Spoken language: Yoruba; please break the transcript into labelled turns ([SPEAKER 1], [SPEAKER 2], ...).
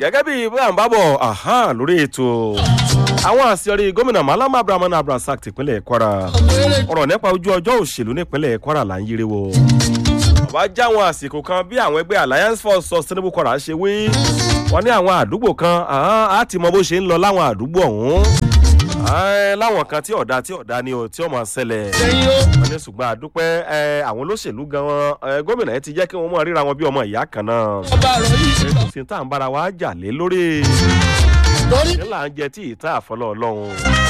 [SPEAKER 1] gẹ́gẹ́ bí bá ń bá bọ̀ lórí ètò àwọn àṣeyọrí gómìnà malama abrahamu abdulrasaq tìpínlẹ̀ kwara ọ̀rọ̀ nípa ojú ọjọ́ òṣèlú nípínlẹ̀ kwara là ń yiri wo. bàbá jáwọn àsìkò kan bí àwọn ẹgbẹ́ alliance for sustainable kwara ṣe wí wọ́n ní àwọn àdúgbò kan á ti mọ bó ṣe ń lọ láwọn àdúgbò ọ̀hún láwọn kan tí ọ̀dà tí ọ̀dà ni ò tí ó máa ṣẹlẹ̀ wọ́n ní ṣùgbọ́n àdúpẹ́ àwọn olóṣèlú gan-an gómìnà yẹn ti jẹ́ kí wọ́n mọ̀ ríra wọn bí ọmọ ìyá kan náà kò sí tá à ń bára wa jà lé lórí ní là ń jẹ tí ìta àfọlọ́ ọlọ́run